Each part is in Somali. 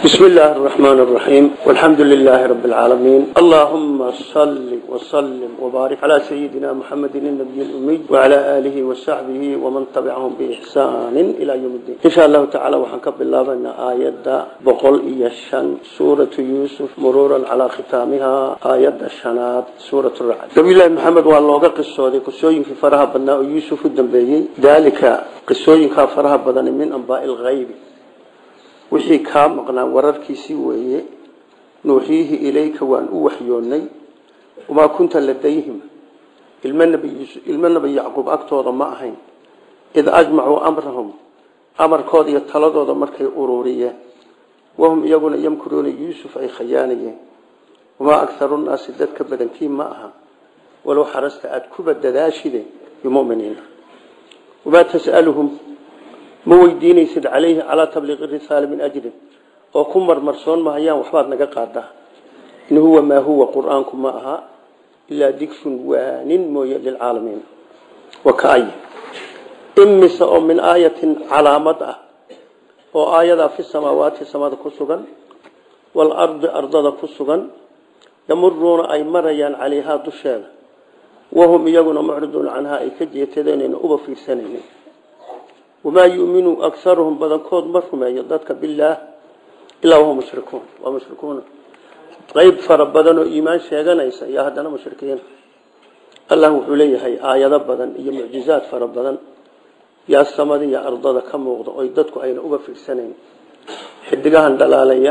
بسم الله الرحمن الرحيم والحمد لله رب العالمين اللهم صل وسلم وبارك على سيدنا محمد النبي الأمي وعلى آله وصحبه ومن تبعهم بإحسان إلى يوم الدين إن شاء الله تعالى وحنكب الله بأن آيات بقول إيشان سورة يوسف مرورا على ختامها آيات الشنات سورة الرعد نبي الله محمد والله قصة قصوين في فرها بناء يوسف الدنبيي ذلك قصوين كفرها بدن من أنباء الغيب wixii kaa maqnaa wararkiisii weeye nuuxiihi ilayka waan u waxyoonnay wamaa kunta ladayhim ilmo nebi yacquub agtooda ma ahayn id ajmacuu amrahum amarkooda iyo taladooda markay ururiyeen wahum iyaguna yamkuruuna yuusuf ay khayaanayeen wamaa akharu nnaasi dadka badankii ma aha walow xarasta aada kuba dadaashide bimuminiina wamaa tas'aluhum ma weydiinaysid calayhi calaa tabliiqi risaala min ajrin oo ku marmarsoon mahayaan waxbaad naga qaadaa in huwa maa huwa qur-aanku ma aha ilaa digrun waanin mooye lilcaalamiin wa kaay imise oo min aayatin calaamad ah oo aayadaa fi samaawaati samada ku sugan waalardi ardada ku sugan yamuruuna ay marayaan calayhaa dusheeda wahum iyaguna mucriduuna canhaa ay ka jeetadeenayna uba fiirsanaynin wamaa yuminu akaruhum badankood ma rumeeyo dadka bilaah ilaa wahum mushrikuun waa mushrikuuna qeyb fara badan oo iimaan sheeganaysa iyo haddana mushrikiin allah wuxuu leeyahay aayado badan iyo mucjizaad fara badan yaa samada iyo ardada ka muuqda oy dadku ayna uga fiirsanayn xidigahan dhalaalaya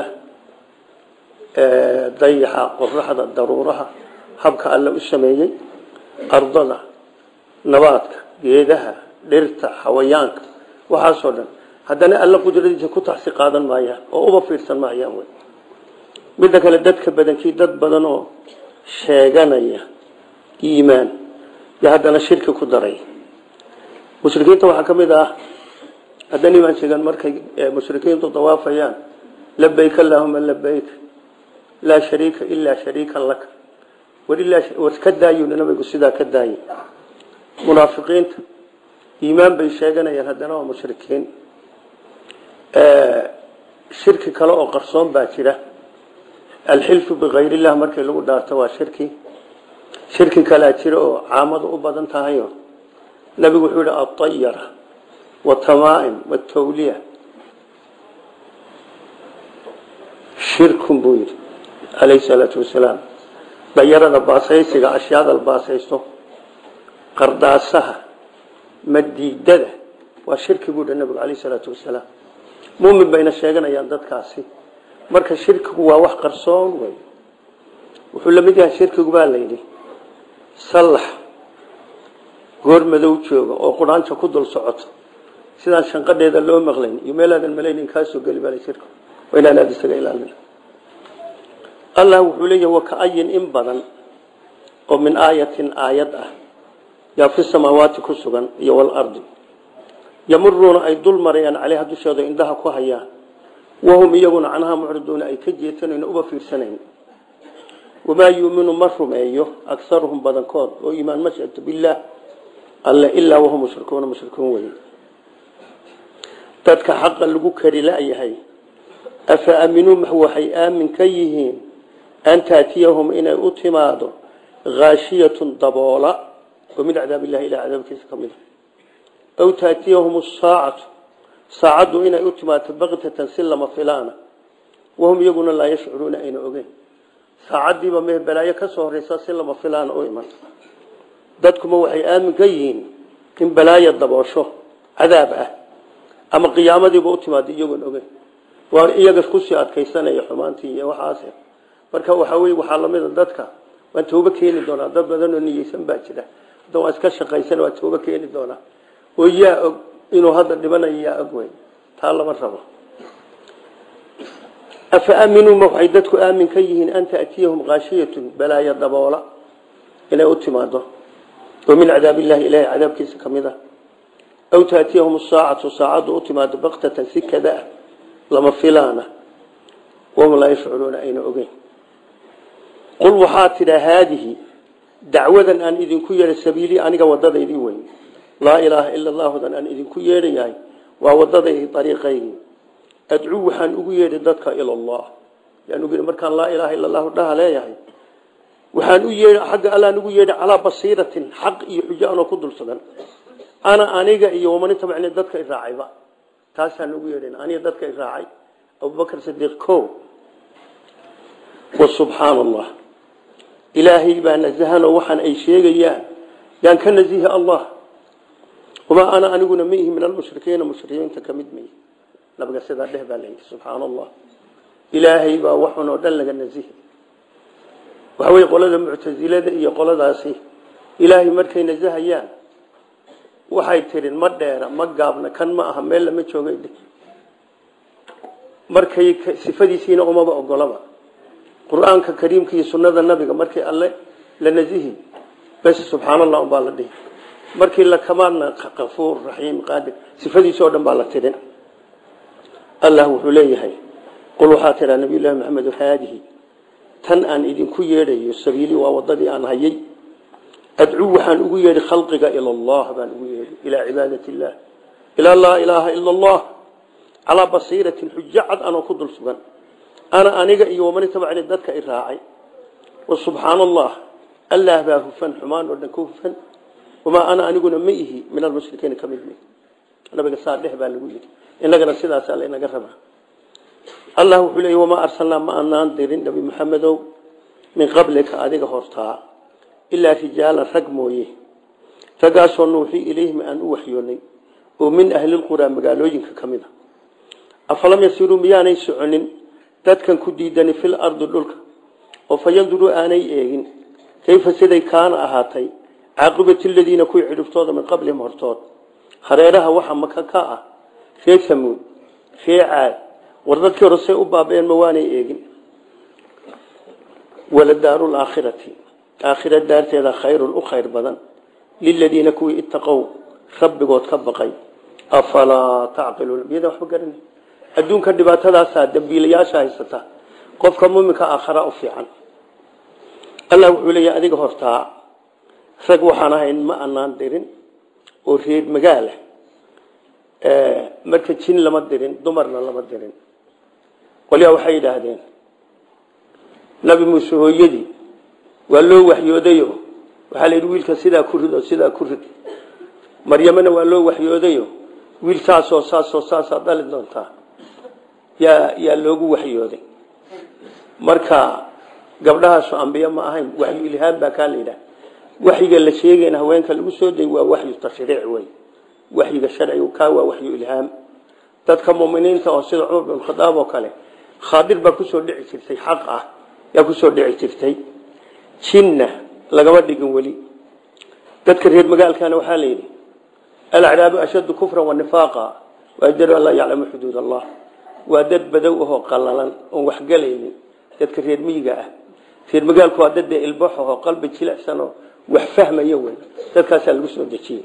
dayaxa qoraxda daruuraha habka alle u sameeyey ardada nabaadka geedaha dhirta xawayaanka waxaasoo dhan haddana alla qudradiisa ku taxsi qaadan maayaan oo uba fiirsan maayaan wy midda kale dadka badankii dad badan oo sheeganaya iimaan iyo haddana shirki ku daray mushrikiinta waxaa ka mid ah haddana iimaan sheegan markay mushrikiintu dawaafayaan labayk allahuma labayk laa shariika ilaa shariikan laka war ka daayun nabigu sidaa ka daayay munaafiqiinta iimaan bay sheeganayaan haddana waa mushrikiin shirki kale oo qarsoon baa jira alxilfu bikayr illah markii lagu dhaarto waa shirki shirki kalea jira oo caamadu u badan tahayo nabigu wuxuu yihi aayara watamaa'im watawliya shirkun buu yidhi calayhi salaatu wasalaam dayarada baasaysiga ashyaada la baasaysto qardaasaha madiidada waa shirki buu dha nabigu alayh salaatu wasalaam mumin bayna sheeganayaan dadkaasi marka shirkigu waa wax qarsoon wey wuxuu la mid yahay shirkigu baa layidhi sallax goor madow jooga oo quraanta ku dul socoto sidaan shanqadheeda loo maqlayn iyo meelaadan malaynin kaasoo geli baa shirki waa inaan aada isaga ilaalina allah wuxuu leeyahay wa ka-ayin in badan oo min aayatin aayad ah yaa fi samaawaati ku sugan iyo walardi yamuruuna ay dul marayaan caleyha dusheeda indhaha ku hayaan wahum iyaguna canhaa mucriduuna ay ka jeetanayn uba fiirsanayn wamaa yuuminu ma rumeeyo akaruhum badankood oo iimaan ma sheegto bilaah alle ilaa wahum mushrikuuna mushrikuun wey dadka xaqa lagu kari la-yahay afa aaminuu ma waxay aamin ka yihiin an taatiyahum inay u timaado haashiyatun daboola min cadaab ilahi ilaa cadaabkiisa ka mid a aw taatiyahum saacatu saacaddu inay u timaado baktatan si lama filaana wahum iyaguna laa yashcuruuna ayna ogeyn saacaddiiba mee balaayo ka soo horeysa si lama filaana u iman dadkuma waxay aamin ka yihiin in balaayo daboosho cadaab ah ama qiyaamadiiba u timaado iyagoon ogeyn waa iyaga kusii adkaysanaya xumaantii iyo waxaas marka waxaa wey waxaa lamida dadka waan tooba keeni doonaa dad badan oo niyeysan baa jira hadda waa iska shaqaysan waa tooba keeni doonaa oo yaa og inuu hadda dhibanayo yaa og wey taa lama rabo afa aaminuu ma waxay dadku aamin ka yihiin an taatiyahum kaashiyatun balaayo daboola inay u timaado oo min cadaab illahi ilahay cadaabkiisa ka mid ah aw taatiyahum saacatu saacaddu u timaado baktatan si kada ah lama filaana wahum laa yashcuruuna ayna ogeyn qul waxaa tidhaa haadihi dacwadan aan idinku yeedha sabiilii aniga wadadaydii wey laa ilaaha ila allahudan aan idinku yeedhayahay waa wadadaydii ariiqaydii adcuu waxaan ugu yeedhi dadka ila allah yaan ugu yeedhi markaan laa ilaaha illa allahu dhaha leeyahay waxaan u yeedhi xagga allaan ugu yeedhi calaa basiiratin xaq iyo xujo anoo ku dul sugan ana aniga iyo waman itabacni dadka iraacayba taasaan ugu yeedhin aniga dadka iraacay abubakar sidiiq ko wa subxaana allah ilaahay baa nasahanoo waxaan ay sheegayaan yaan ka nasihi allah wamaa ana aniguna ma ihi min almushrikiina mushrikiinta ka mid maihi nabiga sidaa dheh baa layidhi subxaana allah ilaahay baa waxun oo dhan laga nasihi waxa weye qolada muctasilada iyo qoladaasi ilaahay markay nasahayaan waxay tirin ma dheera ma gaabna kan ma aha meel lama joogay markay sifadiisiina umaba ogolaba qur-aanka kariimka iyo sunnada nabiga markii alle la nasihi bes subxaan allah umbaa la dhihi markii la kamaadna kafuur raxiim qaadir sifadiisi oo dhan baa la tirin allah wuxuu leeyahay qul waxaa tiraa nabiy llahi maxamed haadihi tan aan idinku yeedhayo sabiili waa wadadii aan hayay adcuu waxaan ugu yeedhi khalqiga ila allah baan ugu yeedhi ilaa cibaadati illah ilaa laa ilaaha ila allah calaa basiiratin xujo cad anoo ku dul sugan ana aniga iyo waman itabacni dadka i raacay wa subxaana allah allah baa hufan xumaan oo dhan ka hufan wamaa ana aniguna ma ihi min almushrikiina ka mid mi nabiga saa dheh baa lagu yidhi inagana sidaasaa laynaga rabaa allah wuxuu leeyay wamaa arsalnaa ma anaan dirin nabi maxamedow min qablika adiga hortaa ilaa rijaalan rag mooye raggaasoo nuuxii ilayhim aan u waxyoonay oo min ahlilquraa magaalooyinka ka mid a afalam yasiruu miyaanay soconin dadkan ku diidani fil ardi dhulka oo fa yanduruu aanay eegin kayfa siday kaana ahaatay caaqibati ladiina kuwii cidhiftooda min qablihim hortood hareeraha waxa maka ka ah ree samuud ree caad war dadkii hore say u baabeen ma waanay eegin waladaaru laakhirati aakhira daarteeda khayrun u khayr badan liladiina kuwii ittaqow rabbigood ka baqay afalaa tacqiluuna miyada waxba garan adduunka dhibaatadaasaa dambiilayaasha haysata qofka muminka aakhara u fiican allah wuxuu leeyahay adiga hortaa rag waxaan ahayn ma anaan dirin oo reer magaala marka jin lama dirin dumarna lama dirin qolyaa waxay yidhaahdeen nabi muuse hooyadii waa loo waxyoodayo waxaa la yidhi wiilka sidaa ku rid oo sidaa ku rid maryamana waa loo waxyoodayo wiil saasoo saasoo saasaa dhali doontaa yaa yaa loogu waxyooday marka gabdhahaasu ambiye ma ahayn waxyu ilhaam baa kaa la yidhaha waxyiga la sheegayna haweenka lagu soo day waa waxyu tashriic wey waxyiga sharcigu kaa waa waxyu ilhaam dadka muminiinta oo sida cumar bin khadaab oo kale khaadir baa kusoo dhici jirtay xaq ah yaa kusoo dhici jirtay jinna lagama dhigin weli dadka reer magaalkana waxaa la yidhi alacraabu ashaddu kufran wanifaaqa waajdaru an laa yaclamu xuduud allah waa dad badow ahoo qalalan oon waxgelaynin dadka reer miyiga ah reer magaalku waa dad dee ilbax ahoo qalbi jilicsan oo wax fahmaya wey dadkaasaa lagu soo dejiyey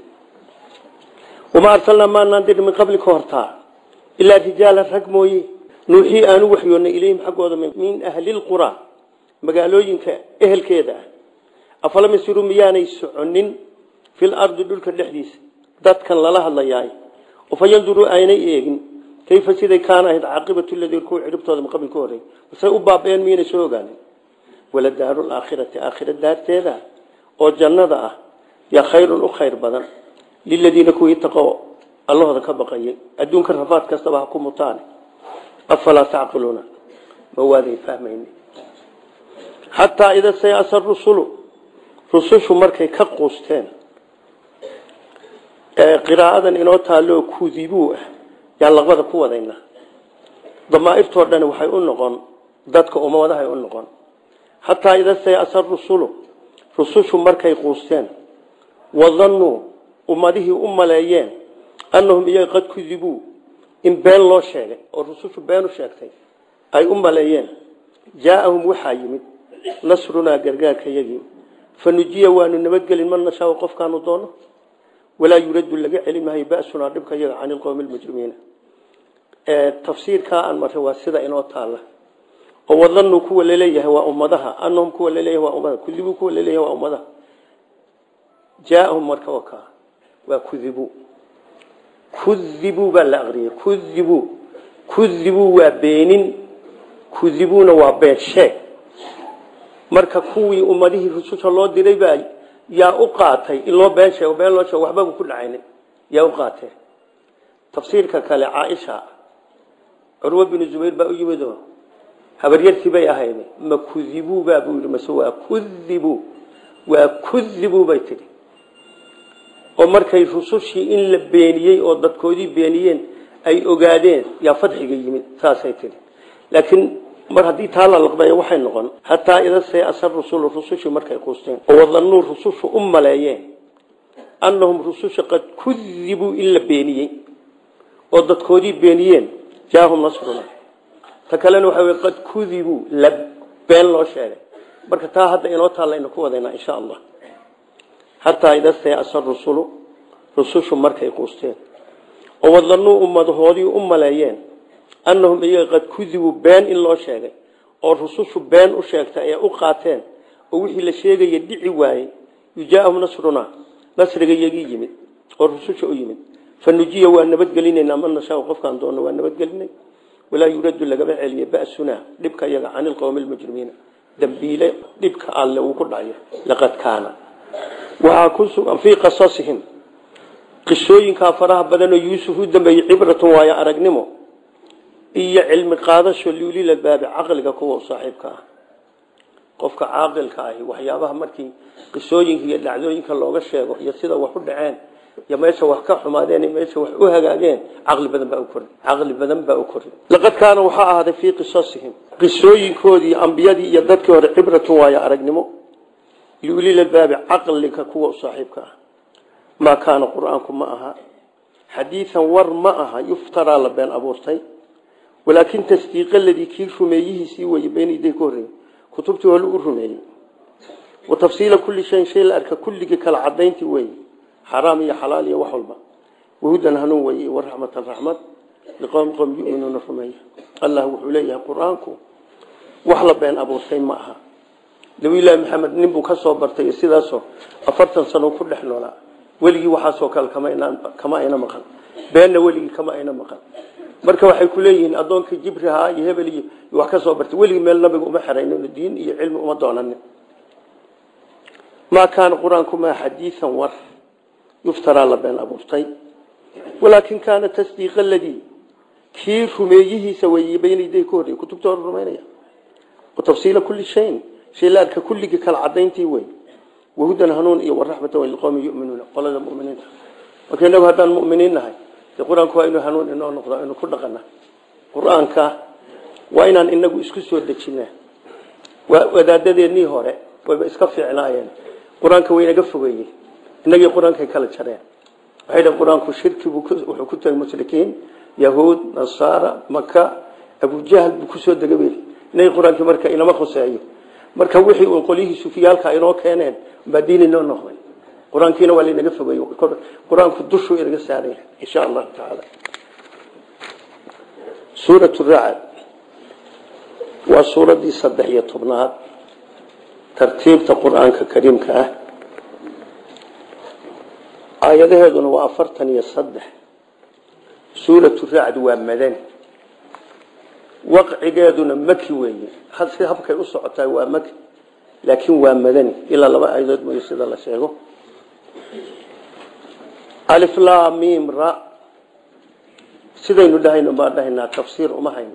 wamaa arsalnaa maanaan dirin min qabli ka hortaa ilaa rijaalan rag mooye nuuxii aanu waxyoonnay ilayhim xaggooda min ahli lqura magaalooyinka ehelkeeda ah afalam yasiruu miyaanay soconin fil ardi dhulka dhexdiisa dadkan lala hadlayaay oo fa yanduruu aynay eegin kayfa siday kaana ahayd caaqibatu ladiin kuwa ciribtooda min qabli ka horey say u baabeen miyaynay soo ogaanin wala daaru laakhirati aakhira daarteeda oo jannada ah yaa khayrun u khayr badan liladiina kuwii taqo allahooda ka baqayay adduunka rafaad kastaba ha ku mutaan afalaa tacqiluuna ma waaday fahmayni xataa ida sayasa rusulu rusushu markay ka quusteen qiraa'adan inoo taalloo kudibuu ah yaan laqbada ku wadayna damaairtoo dhan waxay u noqon dadka ummadahay u noqon xataa ida sayasa rusulu rusushu markay quusteen wadannuu ummadihii u maleeyeen annahum iyaga qad kudibuu in been loo sheegay oo rusushu been u sheegtay ay u maleeyeen jaaahum waxaa yimid nasrunaa gargaarka yagii fa nujiya waanu nabadgelin man nashaao qofkaanu doono walaa yuraddu laga celi maayo basunaa dhibka yaga can ilqowmi lmujrimiina tafsiirkaa aan marray waa sida inoo taalla oo wadannuu kuwa laleeyahay waa ummadaha annahum kuwa laleeyahay waa ummadaha kudibuu kuwa laleeyahay waa ummadaha jaaahum marka oo kaa waa kudibuu kudibuu baa la aqriyay kudibuu kudibuu waa beenin kudibuuna waa been sheeg marka kuwii ummadihii rususha loo diray baa yaa u qaatay in loo been sheego been loo sheego waxbaba ku dhacayna yaa u qaatee tafsiirka kale caaisha curwa binu zubayr baa u yimid oo habaryartii bay ahayd ma kudibuu baa buu yidhi mase waa kudibuu waa kudibuu bay tidhi oo markay rusushii in la beeniyey oo dadkoodii beeniyeen ay ogaadeen yaa fadxiga yimid saasay tidhi laakiin mar haddii taa la laqbeeyo waxay noqon hataa ida see asar rusulu rusushii markay quusteen oo wadannuu rusushu u maleeyeen annahum rususha qad kudibuu in la beeniyey oo dadkoodii beeniyeen jaahum nasruna ta kalena waxa wey qad kudibuu la been loo sheegay marka taa hadda inoo taallaynu ku wadaynaa insha allah hataa ida see asar rusulu rusushu markay quusteen oo wadannuu ummadahoodii u maleeyeen annahum iyaga qad kudibuu been in loo sheegay oo rusushu been u sheegtay ee u qaateen oo wixii la sheegaya dhici waayey yujaahum nasruna nasriga iyagii yimid oo rususha u yimid fa nujiya waa nabadgelinaynaa man nashaa qofkaan doonno waa nabadgelinay walaa yuraddu lagama celiye ba'sunaa dhibka iyaga cani lqowmi lmujrimiina dambiile dhibka alle uu ku dhacayo laqad kaana waxaa ku sugan fii qasasihim qisooyinkaa faraha badanoo yuusuf u dambeeyey cibratun waayo aragnimo iyo cilmi qaadasho liulilabaabi caqliga kuwa u saaxiibka ah qofka caaqilka ahi waxyaabaha markii qisooyinka iyo dhacdooyinka looga sheego iyo sida wax u dhaceen iyo meesha wax ka xumaadeen iyo meesha wax u hagaageen caqli badan baa u kori caqli badan baa u kori laqad kaana waxaa ahaaday fii qisasihim qisooyinkoodii ambiyadii iyo dadkii hore cibratun waayo aragnimo liulilabaabi caqliga kuwa u saaxiibka ah maa kaana qur-aanku ma aha xadiian war ma aha yuftaraa la been abuurtay walaakin tasdiiq aladii kii rumeeyihiisii weye beenayday ka horreeyey kutubtii hore u rumeeyey wa tafsiila kulli shayin shay la arka kulligii kala cadayntii weeye xaraam iyo xalaal iyo wax walba wahudan hanuun weye waraxmatan raxmad liqowmi qowm yuminuuna rumeeya allah wuxuu leeyahay qur-aanku wax la been abuurtay ma aha nabilaahi maxamed nin buu ka soo bartay sidaasoo afartan sano ku dhex noolaa weligii waxaasoo kale kama ayna maqan beenna weligii kama ayna maqan marka waxay ku leeyihiin addoonkii jibriha iyo hebel iyo wax ka soo bartay weligii meel nabiga uma xeraynin diin iyo cilmi uma doonanin maa kaana qur-aanku maa xadiian war yuftaraa la been abuurtay walaakin kaana tasdiiq aladii kii rumeeyihiisa weeye baynaday ka horrey kutubta hore rumaynaya wa tafsiila kulli shayin shay la arka kulligii kala cadayntii wey wahudan hanuun iyo waraxmatan liqowmi yuminuuna qolada muminiinta marka inagu haddaan muminiin nahay de qur-aanku waa inuu hanuun inoo noqdo inu ku dhaqana qur-aanka waa inaan inagu isku soo dejina wadaadadeennii hore wayba iska fiicnaayeen qur-aanka way inaga fogeeyey inagii qur-aankay kala jareen waxay dhaheen qur-aanku shirki buu wuxuu ku tagay mushrikiin yahuud nasaara maka abujahl buu kusoo degabel inagii qur-aankii marka inama khuseeyo marka wixii uu qolyihii sufiyaalka inoo keeneen baa diin inoo noqday qur-aankiina waa laynaga fogeeye qur-aanku dushuu inaga saaraya insha allahu tacaala suurat racd waa suuraddii saddex iyo tobnaad tartiibta qur-aanka kariimka ah aayadaheeduna waa afartan iyo saddex suuratu racd waa madani waqcigeeduna maki weeye si habkay u socotaa waa maki laakiin waa madani ilaa laba aayadood mooye sida la sheego aliflamim ra sidaynu dhahayno baan dhahaynaa tafsiir uma hayno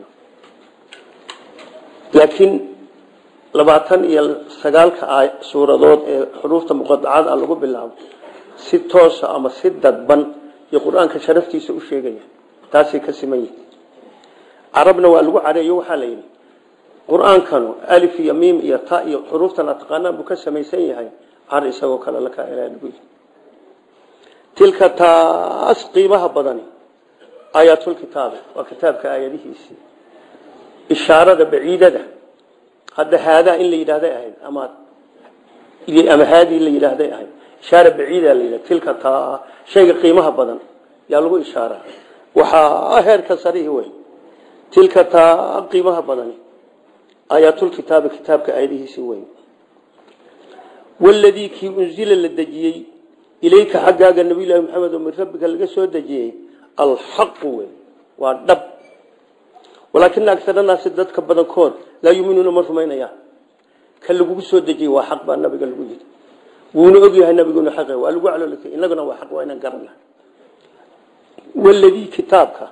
laakiin labaatan iyo sagaalka suuradood ee xuruufta muqadacada lagu bilaabo si toosa ama si dadban iyo qur-aanka sharaftiisa u sheegaya taasay ka siman yihin carabna waa lagu careeyo waxaa la yidhi qur-aankanu alif iyo miim iyo ta iyo xuruuftan ataqaanaan buu ka samaysan yahay car isagoo kale la kaa ilaa lagu yihi tilka taas qiimaha badani aayaatulkitaabi waa kitaabka aayadihiisii ishaarada baciidada hadda haadaa in la yidhaahday ahayd ama ama haadii la yidhaahday ahayd ishaara baciida la yidhahda tilka taa shayga qiimaha badan yaa lagu ishaaraa waxaa heerka sarihi wey tilka taa qiimaha badani aayaatulkitaabi kitaabka aayadihiisii wey waladii kii unzila la dejiyey ilayka xaggaaga nabiylahi maxamed oo min rabbika laga soo dejiyey alxaqu wey waa dhab walaakina agar naasi dadka badankood laa yuminuuna ma rumaynayaan ka lagugu soo dejiyey waa xaq baa nabiga lagu yidhi wuuna ogyahay nabiguna xaq waa lagu caloolay inaguna waa xaq waa inaan garana waladii kitaabka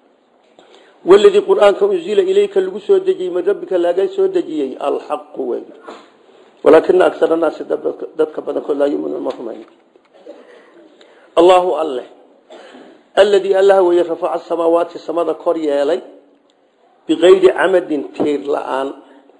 waladii qur-aanka unzila ilayka lagu soo dejiyey min rabbika laga soo dejiyey alxaqu wey walaakina agar naasi dadka badankood laa yuminuuna ma rumayna allahu alle aladii allah weye rafaca samaawaati samada kor yeelay biqayri camadin tiir la-aan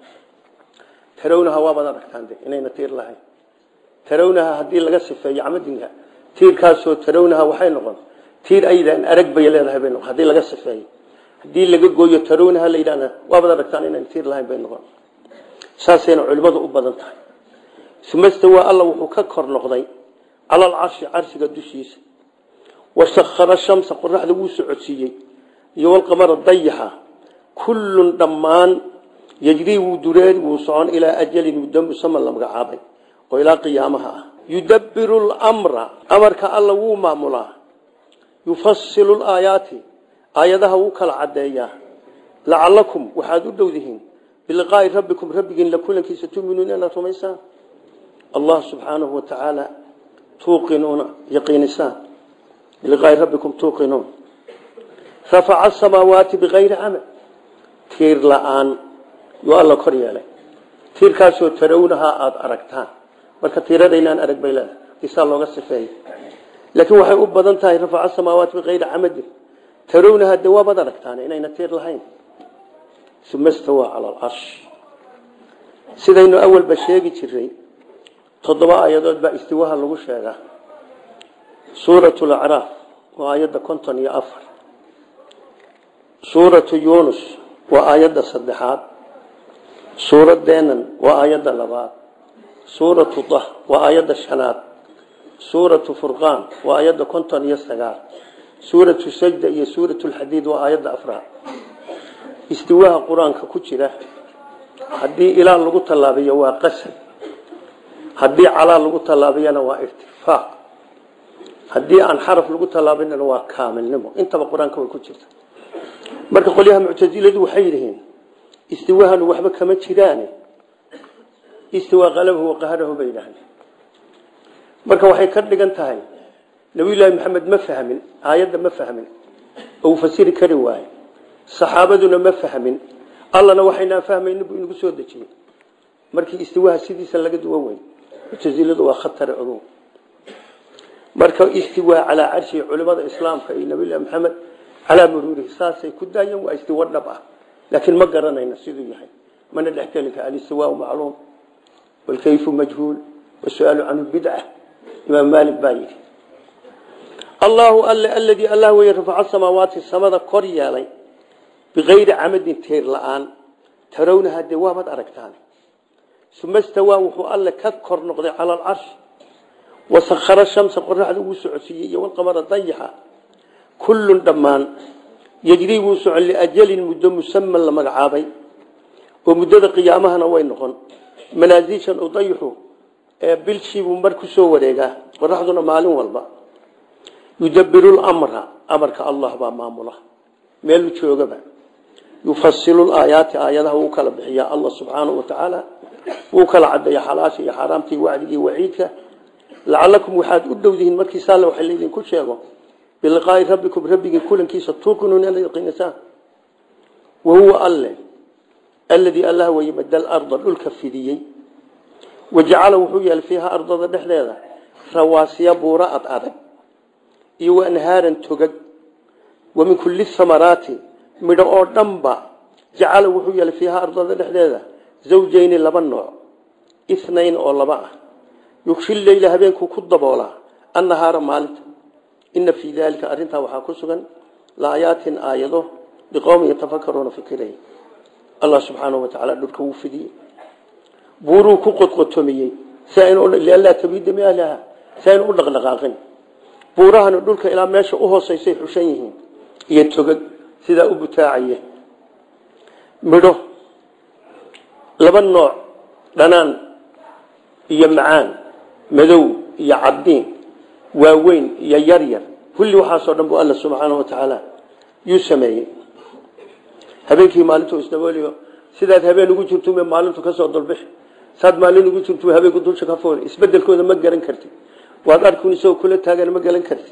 tarawnaha waabaad aragtaan de inayna tiir lahayn tarawnaha haddii laga sifeeyo camadinka tiirkaasoo tarawnaha waxay noqon tiir aydan arag bay leedahay bay noqon haddii laga sifeeyo haddii laga gooyo tarawnaha la yidhahda waabaad aragtaan inayna tiir lahayn bay noqon saasayna culimmadu u badan tahay uma stawaa alla wuxuu ka kor noqday cala alcarshi carshiga dushiisa wasahara shamsa qoraxda wuu socodsiiyey iyo walqamara dayaxa kullun dhammaan yajrii wuu dureeri wuu socon ilaa ajalin muddo musaman la magacaabay oo ilaa qiyaamaha ah yudabbiru lmra amarka alla wuu maamulaa yufasilu laayaati aayadaha wuu kala caddeeyaa lacalakum waxaad u dhowdihiin biliqaa'i rabbikum rabbigiin la kulankiisa tuminuuna inaad rumaysaan allah subxaanahu wa tacaala tuuqinuuna yaqiinisaan biliqaa'i rabbikum tuuqinuun rafaca asamaawaati bikayri camal tiir la-aan yuu alla kor yeelay tiirkaasoo tarawnahaa aada aragtaan marka tiiradaynaan arag bay leedahay isaa looga sifeeya laakiin waxay u badan tahay rafaca samaawaati bikayri camadin tarawnahaa de waabaad aragtaan inayna tiir lahayn uma stawaa cala alcarsh sidaynu awalba sheegi jiray toddoba aayadood baa istiwaha lagu sheegaa suuratu lacraaf waa aayadda konton iyo afar suuratu yunus waa aayadda saddexaad suuradeenan waa aayadda labaad suuratu dah waa aayadda shanaad suuratu furqaan waa aayadda konton iyo sagaal suuratu sajda iyo suuratu lxadiid waa aayadda afraad istiwaha qur-aanka ku jira haddii ilaa lagu tallaabiyo waa qasad haddii calaa lagu tallaabiyana waa irtifaaq haddii aan xaraf lagu tallaabinana waa kaamilnimo intaba qur-aanka way ku jirta marka qolyaha muctasiladu waxay yidhihiin istiwahanu waxba kama jiraane istiwaa qalabahu waqaharahu bay yidhahdeen marka waxay ka dhigan tahay nabiyullaahi maxamed ma fahmin aayadda ma fahmin oo uu fasiri kari waaye saxaabaduna ma fahmin allana waxaynaan fahmaynin buu inagu soo dejiyey markii istiwaha sidiisa laga duwan wey muctasiladu waa khatare ogow marka istiwaa calaa carshi culimada islaamka iyo nabiyullahi maxamed calaa muruurihi saasay ku daayeen waa istiwa dhab ah laakiin ma garanayna siduu yahay mana dhexgeli kara alistiwaau macluum walkayfu majhuul wasu'aalu canhu bidca imaam maalik baa yidhi allahu alle aladii allah weye rafaca samaawaati samada kor yeelay bikayri camadin teer la-aan tarawnaha dee waabaad aragtaan uma stawaa wuxuu alle ka kor noqday cala alcarshi wasahara shamsa qoraxda wuu socodsiiyey iyo walqamara dayaxa kullun dhammaan yejrii wuu socon liajalin muddo musaman la magacaabay oo muddada qiyaamahana way noqon manaasiishan u dayixu ee bilshiibuu mar ku soo wareegaa qoraxduna maalin walba yudabiru lamra amarka allah baa maamula meelu joogaba yufasilu aayaati aayadaha wuu kala bixiyaa allah subxaanahu wa tacaala wuu kala cadeeya xalaasha iyo xaaraamtii wacdigii waciidka lacalakum waxaad u dhowdihiin markiisa alle waxa laydinku sheego biliqaa'i rabbikum rabbigii kulankiisa tuuqinuun inaad yaqiinisaan wahuwa alle alladii allah weye madal arda dhulka fidiyey wajacala wuxuu yeelay fiiha ardada dhexdeeda rawaasiya buura ad adag iyo waanhaaran togag wa min kulli thamaraati midho oo dhanba jacala wuxuu yeelay fiiha ardada dhexdeeda zawjayni laba nooc inayn oo laba ah yugshi leyla habeenkuu ku daboolaa annahaara maalinta ina fii daalika arrintaa waxaa ku sugan laayaatin aayado liqowmin yatafakaruuna fikiray allah subxaanahu watacaala dhulka wuu fidiyey buuruu ku qodqotomiyey lianlaa tabiida miahlaha si aynu u dhaqdhaqaaqin buurahana dhulka ilaa meesha u hooseysay xushan yihiin iyo togag sidaa u butaacaya midho laba nooc dhanaan iyo macaan madow iyo cadiin waaweyn iyo yaryar kulli waxaasoo dhan buu alla subxaanahu wa tacaala yuu sameeyey habeenkii maalintu isdabooliyo sidaad habeen ugu jirtu maalintu kasoo dulbixi saad maalin ugu jirtu habeenku dusha ka fooli isbedelkooda ma garan kartid waad arkun isagoo kula taagan ma garan kartid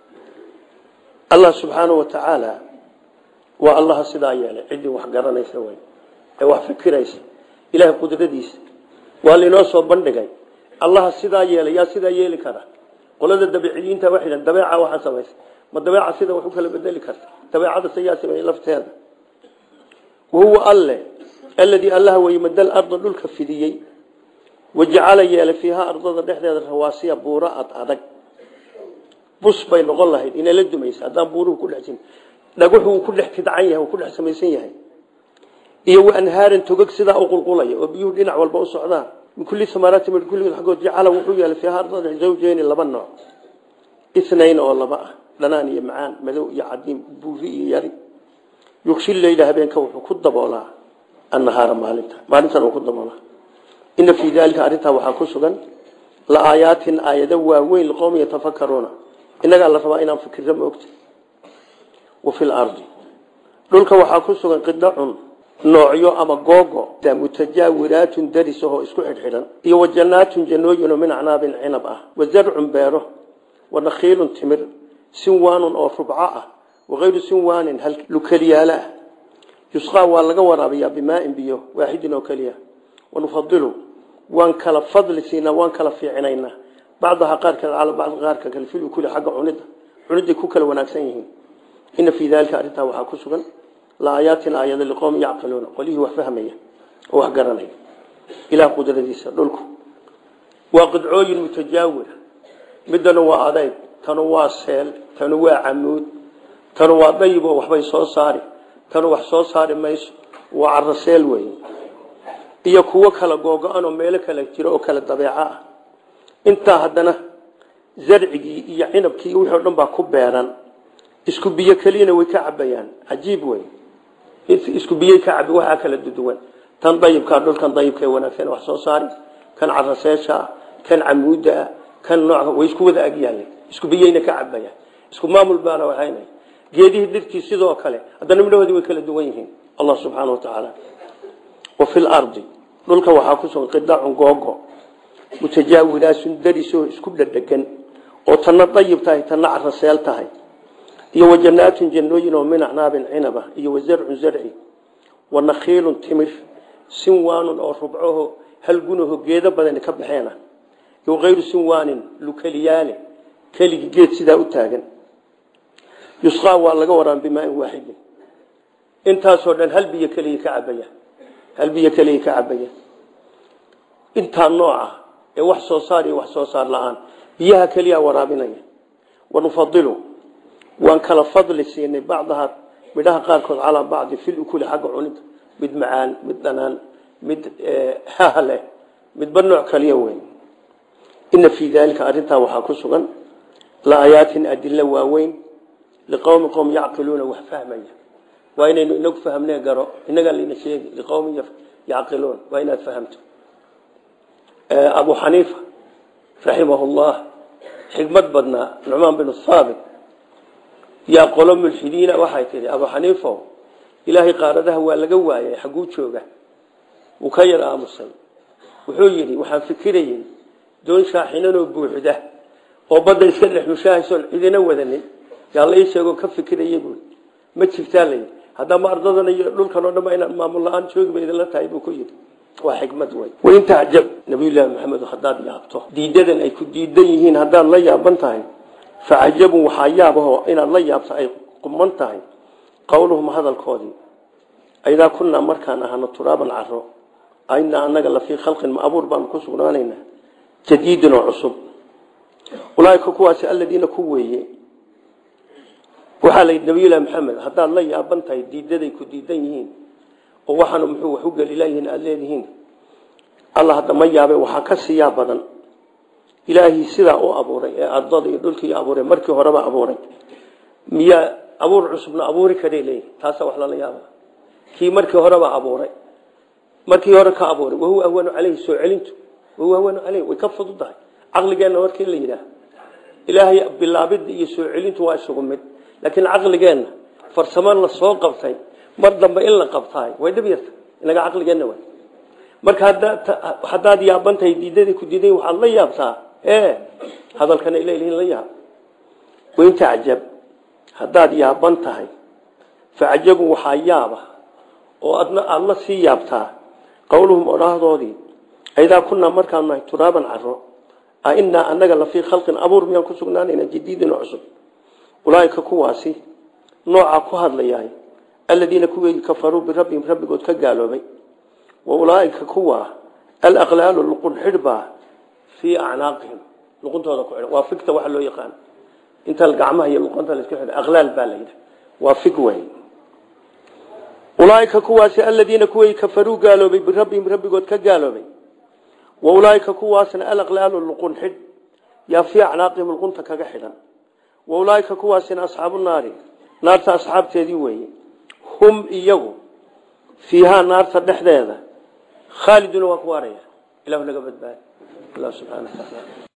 allah subxaanahu wa tacaala waa allaha sidaa yeelay ciddii wax garanaysa wey ee wax fikiraysa ilaahay qudradiisa waa lainoo soo bandhigay allaha sidaa yeelay yaa sidaa yeeli kara qolada dabeiciyiinta waxay dhahan dabeeca waxaa samaysa ma dabeeca sida wax u kala bedeli karta dabeecada sayaa sameeyey lafteeda wahuwa alle alladii allaha weye madal arda dhulka fidiyey wajacala yeelay fiihaa ardada dhexdeeda rawaasiya buuro ad adag bus bay noqon lahayd inay la dumaysa haddaan buuruhu ku dhex jirin dhaguxu uu ku dhex tidcan yahay uu ku dhex samaysan yahay iyo wa anhaaran togog sidaa u qulqulaya oo biyuhu dhinac walba u socdaan min kulli samaraati min kulli xagood jacala wuxuu yeelay fiihaa ardada zawjeyni laba nooc isnayn oo laba ah dhanaan iyo macaan madow iyo cadiim buuri iyo yari yugshi leyla habeenka wuxuu ku daboolaa annahaara maalinta maalintan uu ku daboolaa ina fii daalika arrintaa waxaa ku sugan la aayaatin aayado waaweyn liqowmi yatafakaruuna innagaa la rabaa inaan fikirra moogta wa fi lardi dhulka waxaa ku sugan qidacun noocyo ama googo mutajaawiraatun daris ahoo isku xidhxidhan iyo wa jannaatun jannooyin oo min acnaabin cinab ah wa zarcun beero wa nakhiilun timir sinwaanun oo rubco ah wakayru sinwaanin hal lukeliyaala ah yusqaa waa laga waraabiyaa bimaain biyo waaxidin oo keliya wanufadilu waan kala fadli siinaa waan kala fiicinaynaa bacdaha qaarkeed cala bacdi qaarka kale fil ukuli xagga cunida cuniday ku kala wanaagsan yihiin ina fii daalika arrintaa waxaa ku sugan la aayaatin aayada liqowmi yacqiluuna qolihii wax fahmaya oo wax garanaya ilaah qudradiisa dhulku waa qidcooyin mutajaawira midana waa adayg tanu waa seel tanu waa camuud tanu waa dayiboo waxbay soo saari tanu wax soo saari mayso waa caraseel wey iyo kuwo kala googo-an oo meelo kala jiro oo kala dabeeco ah intaa haddana zarcigii iyo cinabkii wixii o dhan baa ku beeran isku biyo keliyana way ka cabayaan cajiib wey isku biyey ka cabi waxaa kala duduwan tan dayibkaa dhulkan dayibka wanaagsan wax soo saari kan caraseesha kan camuuda kan nooc way isku wada agyaaleen isku biyeyna ka cabayaan isku maamul baana waxayna geedihii dhirtii sidoo kale haddana midhahoodii way kala duwan yihiin allah subxaana wa tacaala wa fi lardi dhulka waxaa ku sugan qidacun googo mutajaawiraasun darisoo isku dhadhegan oo tanna dayib tahay tanna caraseel tahay iyo wa jannaatun jannooyin oo min acnaabin cinaba iyo wa zarcun zarci wa nakhiilun timir sinwaanun oo rubcaho halgunaho geedo badani ka baxeena iyo kayru sinwaanin lukeliyaale keligi geed sidaa u taagan yusqaa waa laga waraan bimaain waaxidin intaasoo dhan hal biyo keliya ka cabaya hal biyo keliya ka cabaya intaa nooca ee wax soo saar iyo wax soo saar la-aan biyaha keliya waraabinaya wanufadilu waan kala fadli siinay bacdaha midhaha qaarkood calaa bacdi fil ukuli xagga cunida mid macaan mid dhanaan mid haha leh midba nooc kaliya weyn ina fii daalika arrintaa waxaa ku sugan laayaatin adilo waaweyn liqowmi qowm yacqiluuna wax fahmaya waa inaynu inagu fahmne garo inagaa layna sheegi liqowmi yacqiluun waa inaad fahamto abu xaniifa raximahu llah xikmad badnaa nucmaan bin haabit yaa qolo mulxidiina waxay tihi abu xaniifo ilaahay qaaradaha waa laga waayay xagguu jooga wuu ka yar aamusay wuxuu yidhi waxaan fikirayey doon shaaxinanoo buuxda oo badda iska dhex mushahaysoon cidina wadanin yaa la ii sheegoo ka fikiraya buui ma jirtaa layidhi haddama ardadan iyo dhulkan oo dhanba inaan maamul la-aan joogi ba idinla tahay buu ku yidhi waa xikmad wey wain tacjab nabiyullaahi maxamed haddaad yaabto diidadan ay ku diidan yihiin haddaad la yaaban tahay facajabun waxaa yaabahoo inaad la yaabto ay quman tahay qowluhum hadalkoodii aidaa kunnaa markaan ahano turaaban caro ainaa anaga lafii khalqin ma abuur baanu ku sugnaanaynaa jadiidin oo cusub ulaaika kuwaasi aladiina ku weeye waxaa la yidhi nabiyullahi maxamed haddaad la yaaban tahay diidaday ku diidan yihiin oo waxaanu muxuu wax u gelilayihiin aada leedihiin alla hadda ma yaabe waxaa ka siiyaa badan ilaahii sidaa u abuuray ee ardada iyo dhulkii abuuray markii horeba abuuray miyaa abuur cusubna abuuri karay leeyihi taasa wax lala yaaba kii markii horeba abuuray markii hore ka abuuray wahuwa ahwanu caleyhi soo celintu wahuwa ahwanu caleyhi way ka fududahay caqligeenna markii la yidhaah ilaahay bilaabidda iyo soo celintu waa isugu mid laakiin caqligeenna farsamo la soo qabtay mar dambe in la qabtaay way dhib yarta inaga caqligeenna way marka haddaad yaabantahay diidadii ku diiday waxaad la yaabtaa ee hadalkana ilalihin la yaab wain tacjab haddaad yaaban tahay facajabu waxaa yaaba oo adna aada la sii yaabtaa qowluhum odhaahdoodii aidaa kunaa markaan nahay turaaban caro a inaa anaga la fii khalqin abuur miyaan ku sugnaanayna jadiidin cusub ulaaika kuwaasi noocaa ku hadlayahay aladiina kuweegi kafaruu birabbihim rabbigood ka gaaloobay wa ulaaika kuwa alaqlaalu luqun xidhbaa fii acnaaqihim luquntooda ku xidhan waa figta waxa loo yaqaan inta gacmaha iyo luqunta la iska xidhan aqlaal baa la yidhaha waa fig wey ulaaika kuwaasi aladiina kuweegi kafaruu gaaloobay birabbihim rabbigood ka gaaloobay wa ulaaika kuwaasna alaqlaalu luqun xidh yaa fii acnaaqihim luqunta kaga xidhan wa ulaaika kuwaasina asxaabu naari naarta asxaabteedii weeye hum iyagu fiihaa naarta dhexdeeda khaaliduna waa ku waaraya ilahu naga badbaadi allah subxaana wataala